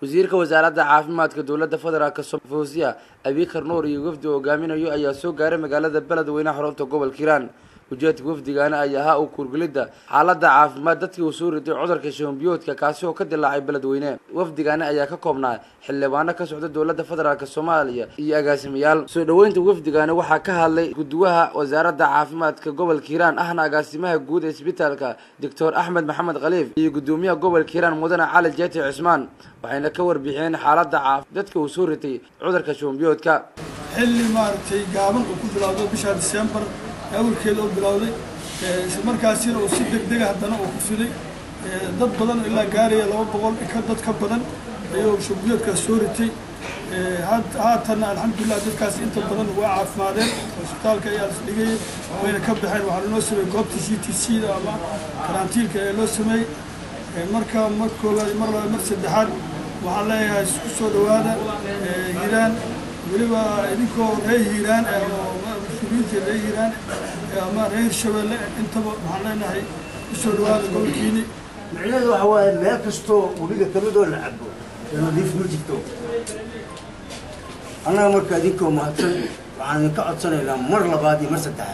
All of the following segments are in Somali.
wasiirka wasaaradda caafimaadka dowladda federaalk fawsiya abikar nuur iyo wafdi hogaaminayo ayaa soo gaaray magaalada beledweyne xarunta gobolka hiiraan ujeedka wafdigaana ay ahaa u kuurgelidda xaaladda caafimaad dadkii uu soo riday cudurka shahombiyoodka kaasi oo ka dilaacay beledweyne wafdigaani ayaa ka koobnaa xildhibaano ka socda dowladda federaalk soomaaliya iyo agaasimayaal soo dhoweynta wafdigaani waxaa ka hadlay guduwaha wasaaradda caafimaadka gobolka hiiraan ahna agaasimaha guud ee isbitaalka doctor axmed maxamed khaliif iyo gudoomiyaha gobolka hiiraan mudane cali jeeti cismaan waxayna ka warbixiyeen xaaladda caaf dadka uu soo ritay cudurka shahombiyoodka xilli maaragtay gaaban uu ku bilowdo bisha disembar awalkeeda oo bilowday isla markaasina uu si degdega haddana uu ku fiday dad badan oo ilaa gaaraya laba boqol ka dad ka badan ayuu shubbiyoodkaas soo ritay haatanna alxamdulilah dadkaas inta badan waa caafimaadeen hosbitaalka ayaa las dhigayay wayna ka baxeen waxaa loo sameeyey goobta c t c da ama karantiilka ayaa loo sameeyey marka mar koowaad mar labaad mar saddexaad waxaan leeyahay isku soo dhawaada hiiraan weliba idinkoo reer hiiraan oo mas-uuliyiinta reer hiiraan ama reer hirshabeelle intaba waxaan leenahay kusoo dhawaada gobolkiini micnaheedu waxa waaye meel kastoo webiga kamidoo la cabo ee nadiif ma jirto annaga marka idinkoo mahadsan waxaan idinka codsanaynaa mar labaad iyo mar saddexaad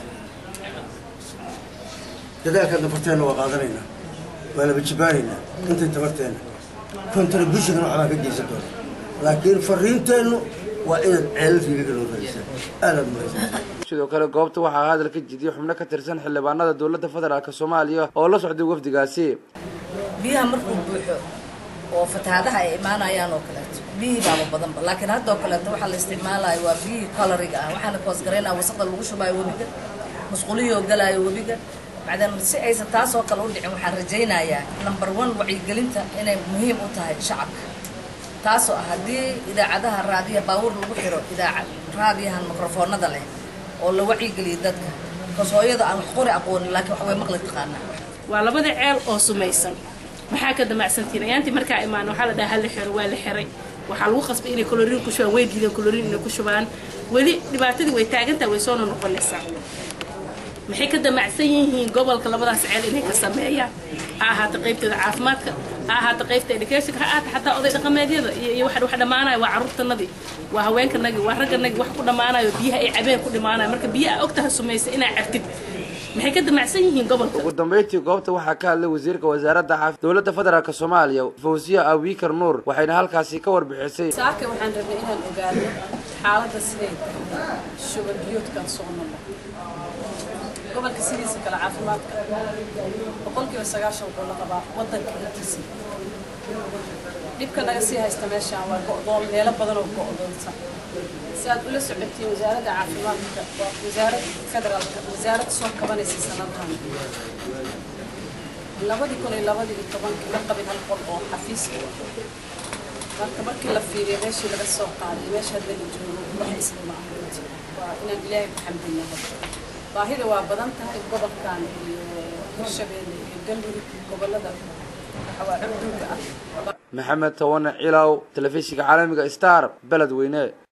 dadaalka dafarteenna waa qaadanaynaa waa laba jibaanaynaa intay tabarteenna contribution waxbaa ka geysan doona laakiin fariinteennu waa inaad ceelal riigaga loo fariisaan aadaad mahadsan sidoo kale goobta waxaa hadal ka jidiyay xubno ka tirsan xildhibaanada dowladda federaalk soomaaliya oo la socday wafdigaasi biyaha markuu buuxo oo fatahaadaha ay imaanayaan oo kaleeto biyihii baaba badanba laakiin hadda oo kaleeto waxaa la isticmaalayo waa biyihii coloriga ah waxaana koosgaraynaa wasaqda lagu shubaayo webiga musqulihii oo galaayo webiga macdan si aysan taas oo kale u dhicin waxaan rajaynayaa number one wacyigelinta inay muhiim u tahay shacabka taasoo ah haddii idaacadaha raadiya baabuur lagu xiro idaacad raadiyahan mikrofoonada leh oo la wacyigeliyo dadka bikaas hooyada aan wax qori aqoonin laakiin wax way maqli taqaanaa waa labada ceel oo sumaysan maxaa ka damacsantiin ayaantii markaa imaan waxaa la dhaha hala xiro waa la xiray waxaa lagu qasbay inay koloriin ku shubaan way diideen koloriin inay ku shubaan weli dhibaatadii way taagantaha way soona noqonaysaa maxay ka damacsan yihiin gobolka labadaas ceel inay ka sameeyaan ha ahaata qaybteeda caafimaadka ha ahaata qaybta educationka ha ahaata xataa oday dhaqameedyada iyo wax wax dhammaanayo waa carruurtanadii waa haweenkanagii waa ragganagii wax ku dhammaanayo biyaha ay cabeen ku dhimaanayo marka biyaha ogtaha sumaysa inaa cabtid maxay ka damacsan yihiin gobolka ugu dambeyntii goobta waxaa ka hadlay wasiirka wasaaradda caafi dowladda federaalk soomaaliya fawsiya abikar nuur waxayna halkaasi ka warbixisay saaka waxaan rabnay inaan ogaano xaaladda siday tahay shuban biyoodkan soo noqo gobolka sidiisa kale caafimaadka boqolkiiba sagaashan wuxuu la qabaa waddanka intiisa dhibka naga sii haysta meeshaan waa go'doon meelo badan oo go'doonsan si aad ula socotiin wasaaradda caafimaadka waa wasaarad federaalka wasaarad soo kabanaysa sanadahan labadii kun iyo labadii iyo tobankii la qabin hal qol oo xafiiska marka markii la fiiriyo meeshii laga soo qaaday meesha hadda la joogo wax isla ma ahaynti waa inaan ilaahay ku xamdinaa baahida waa badan tahay gobolkan iyo hirshabeelle iyo galmudug gobolada waxawaa cudurka ah maxamed tawane cilow telefishinka caalamiga star beledweyne